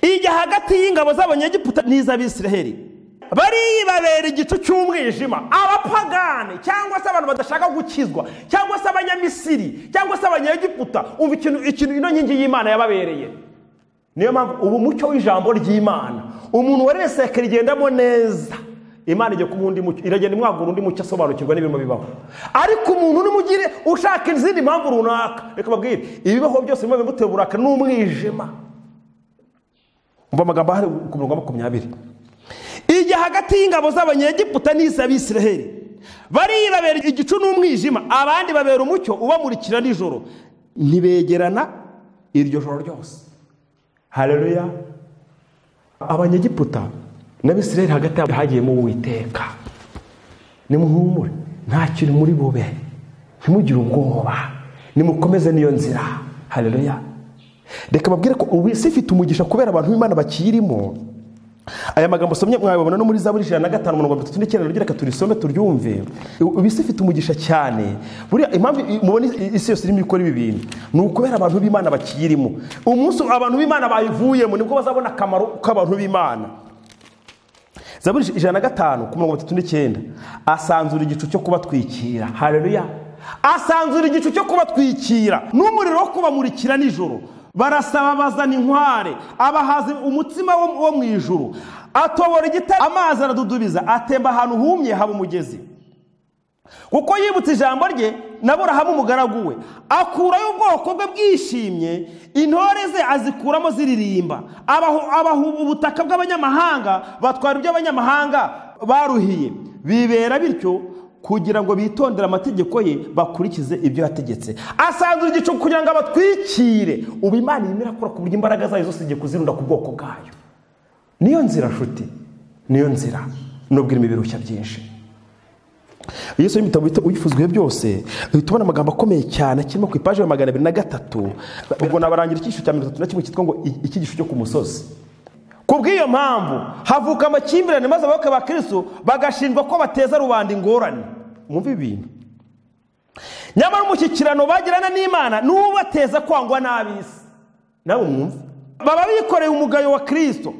ijya hagati y'ingabo z'abanyegiputa n'iz'abisiraheli baribabera igicu cy'umwijima abapagane cyangwa se abantu badashaka gukizwa cyangwa se abanyamisiri cyangwa se abanyegiputa umva ikintu ikintu ino nkingi y'imana yababereye niyo mpamvu ubu mucyo w'ijambo ry'imana umuntu wari wese rigendamo neza imana ijya kuba undi mucyo iragenda imwagura undi mucyo asobanukirwa n'ibirimo bibaho ariko umuntu n'umugire ushaka izindi mpamvu runaka reka babwire ibibaho byose biba bimuteye uburakari n'umwijima umva amagambo ahari ku mirongo makumyabiri ijya hagati y'ingabo z'abanyegiputa n'iz'abisiraheli baribabera igicu n'umwijima abandi babera umucyo ubamurikira nijoro ntibegerana iryo joro ryose hareruya abanyegiputa n'abisiraheli hagati yabo hagiyemo uwiteka nimuhumure nta kintu muri bube ntimugire ubwoba nimukomeze n'iyo nzira hareruya reka babwire ko ubu isi ifite umugisha kubera abantu b'imana bakirimo aya magambo usomye mwabibona no muri za buri ijana na gatanu mirongo itatu n'icyenda rugira reka turisome turyumve ubu isi ifite umugisha cyane buriya impamvu mubona isi yose irimo ikora ibi bintu ni ukubera abantu b'imana bakiyirimo umunsi abantu b'imana bayivuyemo nibwo bazabona akamaro k'abantu b'imana zaburi ijana na gatanu ku mirongo itatu n'icyenda asanzura igicu cyo kubatwikira hareruya asanzura igicu cyo kubatwikira n'umuriro wo kubamurikira nijoro barasaba bazana inkware abahaza umutsima wo mu ijuru atobora igitare amazi aradudubiza atemba ahantu humye haba umugezi kuko yibutse ijambo rye naburahamu umugaragu we akurayo ubwoko bwe bwishimye intore ze azikuramo ziririmba abahuba ubutaka bw'abanyamahanga batwara ibyo abanyamahanga baruhiye bibera bityo kugira ngo bitondere amategeko ye bakurikize ibyo yategetse asanzwe igicu kugira ngo abatwikire ubu imana irimo irakora ku buryo imbaraga zayo zose igiye kuzirunda ku bwoko bwayo niyo nzira nshuti niyo nzira nubwo irimo ibirushya byinshi yesu ni ibitabo uyifuzwe byose uhita ubona amagambo akomeye cyane kirimo ku ipaji ya magana abiri na gatatu ubwo nabarangira icyiciro cya mirongo itatu na kimwe cyitwa ngo icyigisho cyo ku musozi ku bw'iyo mpamvu havuka amakimbirane maze abayoboke ba kirisitu bagashinjwa ko bateza rubanda ingorane mwumva ibintu nyamara umushyikirano bagirana n'imana n'ubateza kwangwa n'ab'isi nawe mwumve baba bikoreye umugayo wa kirisito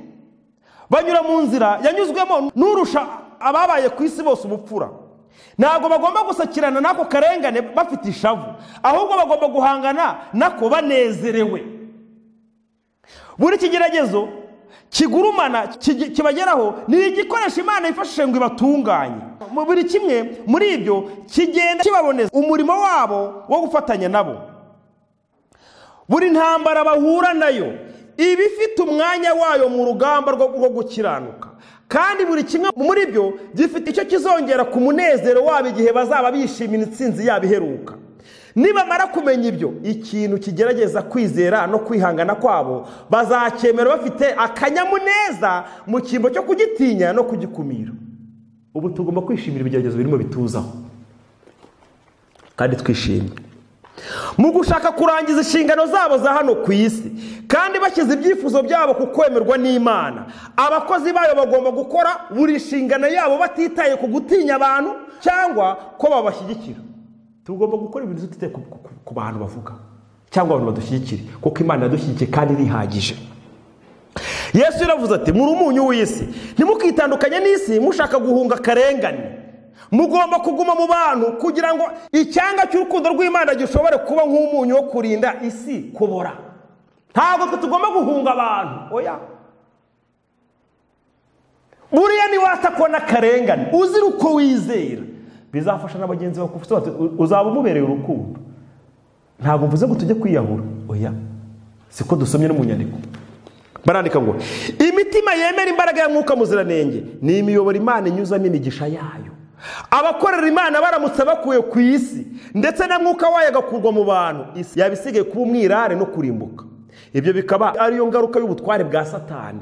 banyura mu nzira yanyuzwemo n'urusha ababaye ku isi bose ubupfura ntabwo bagomba gusakirana n'ako karengane bafite ishavu ahubwo bagomba guhangana nako banezerewe buri kigeragezo kigurumana kibageraho ni igikoresho imana yifashishije ngo ibatunganye buri kimwe muri ibyo kigenda kibaboneza umurimo wabo wo gufatanya nabo buri ntambara bahura nayo iba ifite umwanya wayo mu rugamba rwo gukiranuka kandi buri kimwe muri byo gifite icyo kizongera ku munezero wabo igihe bazaba bishimira intsinzi yabo iheruka nibamara kumenya ibyo ikintu kigerageza kwizera no kwihangana kwabo bazacyemera bafite akanyamuneza mu cyimbo cyo kugitinya no kugikumira ubu tugomba kwishimira ibigeragezo birimo bituzaho kandi twishimye mu gushaka kurangiza inshingano zabo za hano ku isi kandi bashyize ibyifuzo byabo ku kwemerwa n'imana abakozi bayo bagomba gukora buri nshingano yabo batitaye ku gutinya abantu cyangwa ko babashyigikira tugomba gukora ibintu tutite ku bantu bavuga cyangwa abantu badushyigikira kuko imana yadushyigikiye kandi irihagije yesu yaravuze ati muri umunyu w'isi ntimukitandukanye n'isi mushaka guhunga akarengane mugomba kuguma mu bantu kugira ngo icyanga cy'urukundo rw'imana gishobore kuba nk'umunyu wo kurinda isi kubora ntabwo tugomba guhunga abantu oya buriya niwata ko n'akarengane uzira uko wizera bizafasha na bagenzi bawe uzaba umubereye urukundo ntabwo mvuze ngo tujye kwiyahura oya siko dusomye no mu nyandiko barandika ngo imitima yemera imbaraga ya mwuka muziranenge ni imiyoboro imana inyuzamo imigisha yayo abakorera imana baramutse bakuye ku isi ndetse na mwuka wayo agakurwa mu bantu isi yaba isigaye kuba umwirare no kurimbuka ibyo bikaba ariyo ngaruka y'ubutware bwa satani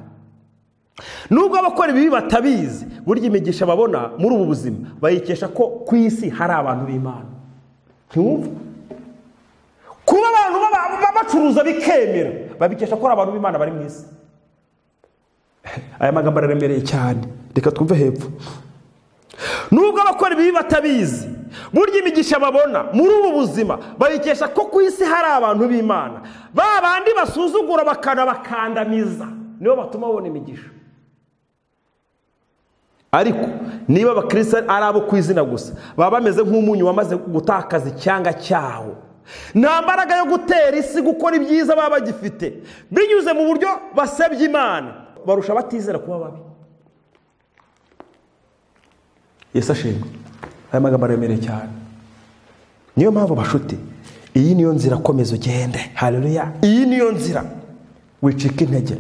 nubwo abakora ibibi batabizi burya imigisha babona muri ubu buzima bayikesha ko ku isi hari abantu b'imana ntiwumve kuba abantu bacuruza bikemera babikesha ko hari abantu b'imana bari mu isi aya magambo araremereye cyane reka twumve hepfo nubwo abakora ibibi batabizi burya imigisha babona muri ubu buzima bayikesha ko ku isi hari abantu b'imana ba bandi basuzugura bakanabakandamiza nibo batuma babona imigisha ariko niba abakirisita ari abo ku izina gusa baba bameze nk'umunyu wamaze gutakaza icyanga cyaho nta mbaraga yo gutera isi gukora ibyiza baba bagifite binyuze mu buryo basabye imana barusha batizera kuba babi yesu ashimwe aya magambo aremereye cyane niyo mpamvu bashuti iyi niyo nzira komeza ugende hareruya iyi niyo nzira wicika intege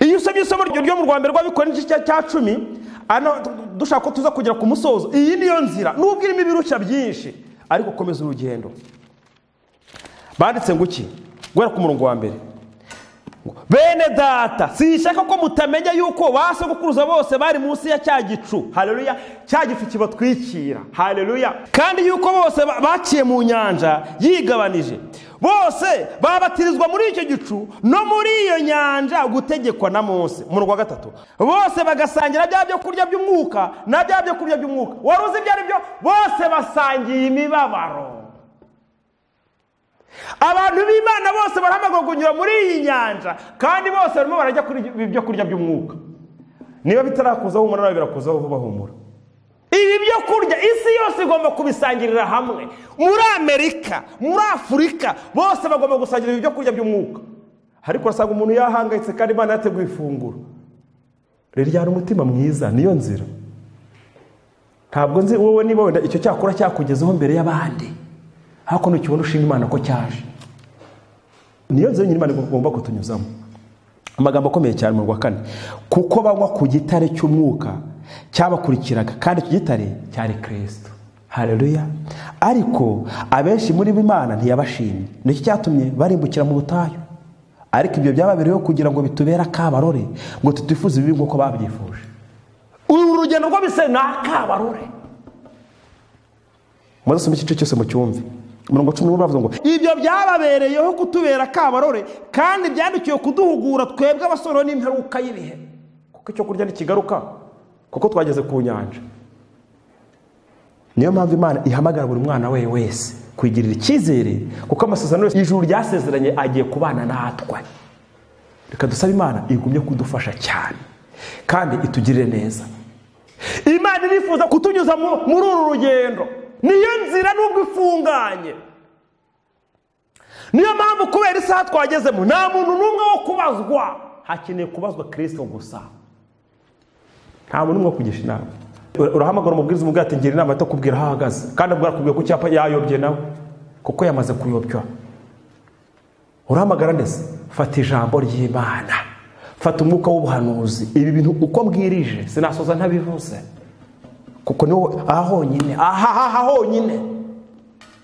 iyo usomye isomo ryo mu rwanda rw'abikora n'igice cya cumi dushaka ko tuza kugera ku musozo iyi niyo nzira nubwo irimo ibirushya byinshi ariko komeza urugendo banditse ngo iki guhera ku murongo wa mbere bene data sishaka ko mutamenya yuko ba sogokuruza bose bari munsi ya cya gicu hareruya cya gicu kibatwikira hareruya kandi yuko bose baciye mu nyanja yigabanije bose babatirizwa muri icyo gicu no muri iyo nyanja gutegekwa na munsi mu rwa gatatu bose bagasangira bya byo kurya by'umwuka na bya byo kurya by'umwuka wari uzi ibyo ari byo bose basangiye imibabaro abantu b'imana bose barahamagara kunyura muri iyi nyanja kandi bose barimo barajya kuri ibyo kurya by'umwuka niba bitarakuzaho humura nawe birakuzaho vuba humura ibi byo kurya isi yose igomba kubisangirira hamwe muri amerika muri afurika bose bagomba gusangirira ibyo kurya by'umwuka ariko urasanga umuntu yahangayitse kandi imana yateguye ifunguro riryana umutima mwiza niyo nzira ntabwo nzi wowe niba wenda icyo cyakora cyakugezeho mbere y'abandi ariko ntukibona ushima imana ko cyaje niyo nzira imana igomba kutunyuzamo amagambo akomeye cyane mu rwa kane kuko banywa ku gitare cy'umwuka cyabakurikiraga kandi icyo gitare cyari kirisito hareruya ariko abenshi muri b'imana ntiyabashimye nicyo cyatumye barimbukira mu butayu ariko ibyo byababereyeho kugira ngo bitubere akabarore ngo tutifuze ibibi nk'uko babyifuje uru rugendo rwo bise ni akabarore muze usome igice cyose mu cyumvi mirongo cumi n'umwe bavuze ngo ibyo byababereyeho kutubera kabarore kandi byandikiwe kuduhugura twebwe abasoro n'imperuka y'ibihe kuko icyo kurya ntikigaruka kuko twageze ku nyanja niyo mpamvu imana ihamagara buri mwana we wese kwigirira icyizere kuko amasezerano yose ijuru ryasezeranye agiye kubana natwe reka dusabe imana igumye kudufasha cyane kandi itugirire neza imana irifuza kutunyuza mu- muri uru rugendo niyo nzira nubwo ifunganye niyo mpamvu kubera isaha twagezemo nta muntu n'umwe wo kubazwa hakeneye kubazwa kirisito gusa nta muntu n'umwe wo kugisha inama Ura- urahamagara umubwiriza umubwira ati ngira inama itakubwira aho ahagaze kandi kubwira ku cyapa yayobye nawe kuko yamaze kuyobywa urahamagara ndetse fata ijambo ry'imana fata umwuka w'ubuhanuzi ibi bintu uko mbwirije sinasoza ntabivuze kuko niho aha honyine aha aha honyine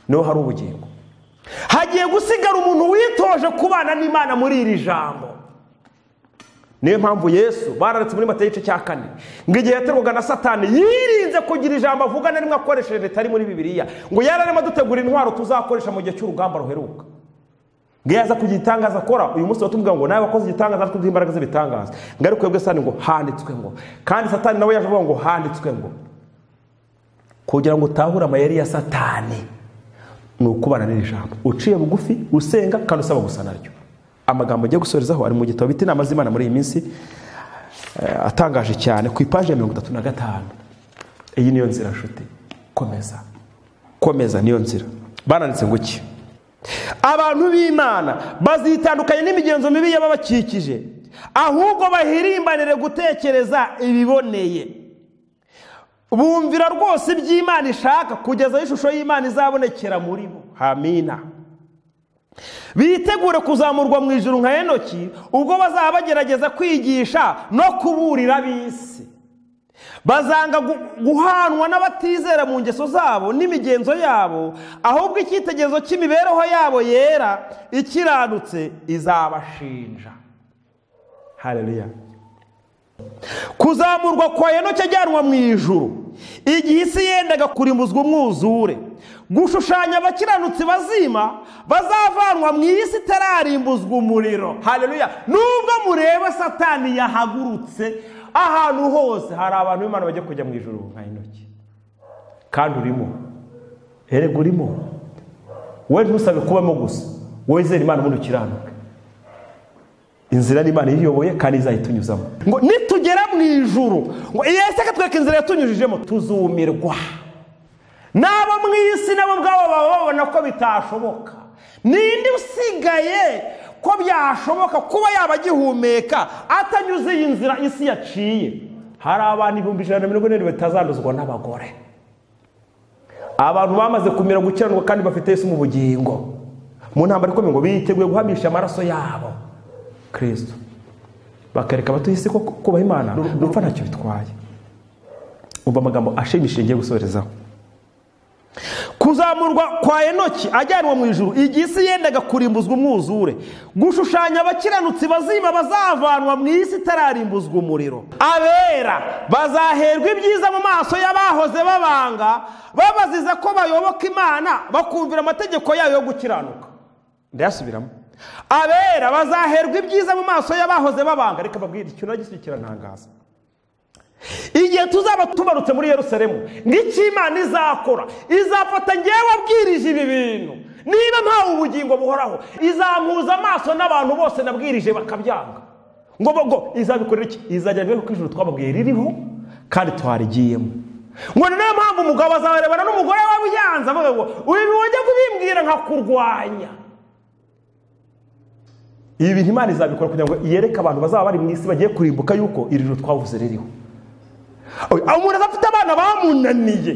niho hari ubugingo hagiye gusigara umuntu witoje kubana n'imana muri iri jambo niyo mpamvu yesu bararetse muri mata igice cya kane ngo igihe yaterwaga na satani yirinze kugira ijambo avuga na rimwe akoresheje ritari muri bibiliya ngo yari arimo adutegura intwaro tuzakoresha mu gihe cy'urugamba ruheruka ngo iyo aza kugira igitangaza akora uyu munsi batubwira ngo nawe wakoze igitangaza ariko imbaraga z'ibitangaza ngo ariko webwe satani ngo handitswe ngo kandi satani nawe yaje avuga ngo handitswe ngo kugira ngo utahure amayeri ya satani ni ukubana n'iri jambo uciye bugufi usenga kandi usaba gusa naryo amagambo agiye gusorezaho ari mu gitabo bita inama z'imana muri iyi minsi eh, atangaje cyane ku ipaji ya mirongo itatu na gatanu iyi niyo nzira nshuti komeza komeza niyo nzira bananditse ngo iki abantu b'imana bazitandukanye n'imigenzo mibi y'ababakikije ahubwo bahirimbanire gutekereza ibiboneye bumvira rwose iby'imana ishaka kugeza aho ishusho y'imana izabonekera muri bo hamina bitegure kuzamurwa mu ijuru nka enoki ubwo bazaba bagerageza kwigisha no kuburira ab'isi bazanga gu- guhanwa n'abatizera mu ngeso zabo n'imigenzo yabo ahubwo icyitegerezo cy'imibereho yabo yera ikiranutse izabashinja haleluya kuzamurwa kwa enoki ajyanwa mu ijuru igihe isi yendaga kurimbuzwa umwuzure gushushanya abakiranutsi bazima bazavanwa mu isi itararimbuzwa umuriro haleluya nubwo mureba satani yahagurutse ahantu hose hari abantu b'imana bajya kujya mu ijuru nka enoki kandi urimo erega urimo we ntusabe kubamo gusa wizere imana ubundi ukiranuke inzira n'imana iyiyoboye kandi izayitunyuzamo ngo nitugera mu ijuru ngo yese akatwereka inzira yatunyujijemo tuzumirwa n'abo mu isi nabo ubwabo baba babona ko bitashoboka ninde usigaye ko byashoboka kuba yaba agihumeka atanyuze iyi nzira isi yaciye hari abantu ibihumbi ijana na mirongo ine batazanduzwa n'abagore abantu bamaze kumera gukiranirwa kandi bafite Yesu mu bugingo mu ntambara ikomeye ngo biteguye guhamisha amaraso yabo kirisito bakareka abatuye isi ko kubaha imana gupfa ntacyo bitwaye umva amagambo ashimishije ngiye gusorezaho kuzamurwa kwa enoki ajyanwa mu ijuru igihe isi yendaga kurimbuzwa umwuzure gushushanya abakiranutsi bazima bazavanwa mu isi itararimbuzwa umuriro abera bazaherwa ibyiza mu maso y'abahoze babanga babaziza ko bayoboka imana bakumvira amategeko yayo yo gukiranuka ndayasubiramo abera bazaherwa ibyiza mu maso y'abahoze babanga reka babwire ikintu nagisubiye kirantangaza igihe tuzaba tubarutse muri yerusalemu n'icyo imana izakora izafata ngewe abwirije ibi bintu niba mpawe ubugingo buhoraho izampuza amaso n'abantu bose nabwirije bakabyanga ngo bo- ngo izabikorera iki izajya rero ko ijuru twababwiye ririho kandi twarigiyemo ngo ni nayo mpamvu umugabo azabarebana n'umugore we byanze avuga ngo uyu wajya kubimbwira nkakurwanya ibi bintu imana izabikora kugira ngo yereke abantu bazaba bari mu isi bagiye kurimbuka yuko iri joro twavuze ririho Oya, aho umuntu adafite abana bamunaniye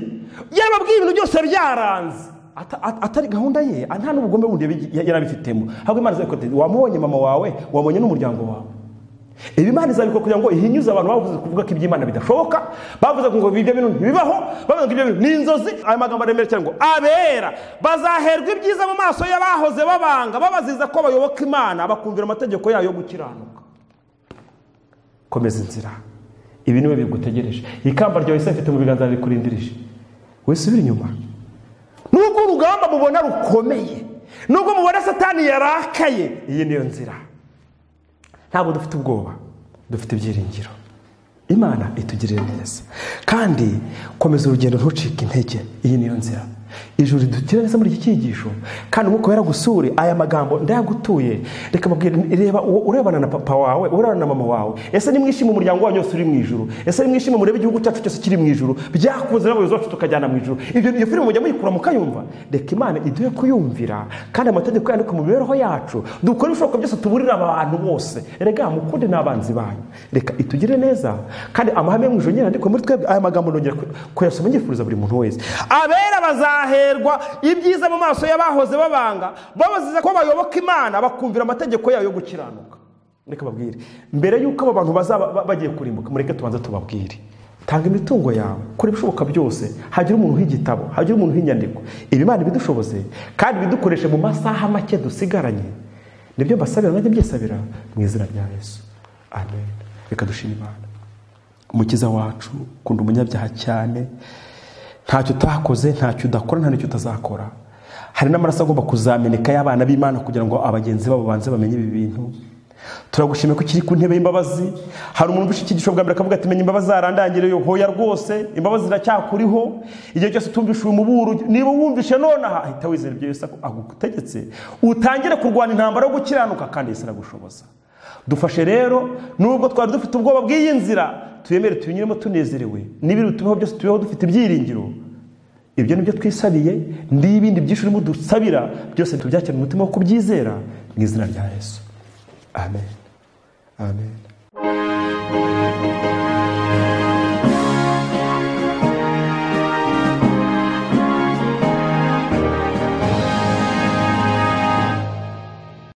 yababwiye ibintu byose byaranze Ata- at- atari gahunda ye nta n'ubugome bundi yabi- ya- yari abifitemo ahubwo imana izabikora iti, wamubonye mama wawe wamubonye n'umuryango wawe ibi imana izabikora kugira ngo ihinyuze abantu bavuze kuvuga ko iby'imana bidashoboka bavuze ngo ibyo bintu ntibibaho bavuze ngo ibyo bintu ni inzozi aya magambo aremera cyane ngo abera bazaherwa ibyiza mu maso y'abahoze babanga babaziza ko bayoboka imana bakumvira amategeko yayo yo gukiranuka komeza inzira ibi niwe bigutegereje ikamba ryawe isi afite mu biganza bikurindirije wisubire inyuma nubwo urugamba mubona rukomeye nubwo mubona satani yarakaye iyi niyo nzira ntabwo dufite ubwoba dufite ibyiringiro imana itugirira neza kandi komeza urugendo ntucike intege iyi niyo nzira ijuru ridutira neza muri iki cyigisho kandi umwuka wera gusure aya magambo ndayagutuye reka mbabwira reba uwo urebana na papa wawe urebana na mama wawe ese nimwishime umuryango wanyu wose uri mu ijuru ese nimwishime murebe igihugu cyacu cyose kiri mu ijuru byakunze n'abayobozi bacu tukajyana mu ijuru ibyo iyo filime mujya muyikura mukayumva reka imana iduhe kuyumvira kandi amategeko yandika mu mibereho yacu dukore ibishoboka byose tuburira abantu bose rega mukunde n'abanzi banyu reka itugire neza kandi amahame yo mu ijuru nyine ariko muri twebwe aya magambo nongera kuyasoma ngifuriza buri muntu wese abera bazaherwa ibyiza mu maso y'abahoze babanga babaziza ko bayoboka imana bakumvira amategeko yayo yo gukiranuka reka babwire mbere y'uko abo bantu bazaba bagiye kurimbuka mureke tubanze tubabwire tanga imitungo yawe kora ibishoboka byose hagira umuntu w'igitabo hagira umuntu w'inyandiko ibi imana ibidushoboze kandi ibidukoreshe mu masaha make dusigaranye nibyo mbasabira nanjye byisabira mu izina rya yesu amen reka dushima imana umukiza wacu ukunda umunyabyaha cyane ntacyo utakoze ntacyo udakora nta n'icyo utazakora hari n'amaraso agomba kuzameneka y'abana b'imana kugira ngo abagenzi babo banze bamenye ibi bintu turagushimiye ko ukiri ku ntebe y'imbabazi hari umuntu ufite icyigisho bwa mbere akavuga ati menya imbabazi zarandangiriye hoya rwose imbabazi ziracyakuriho igihe cyose utumvishije umuburo niba wumvishe nonaha ahita wizera ibyo yose agutegetse utangire kurwana intambara yo gukiranuka kandi yese aragushoboza dufashe rero nubwo twari dufite ubwoba bw'iyi nzira tuyemere tuyinyuremo tunezerewe n'ibiri tubeho byose tubeho dufite ibyiringiro ibyo ni byo twisabiye n'ibindi byinshi urimo dusabira byose tubyakira umutima wo kubyizera mu izina rya yesu amen amen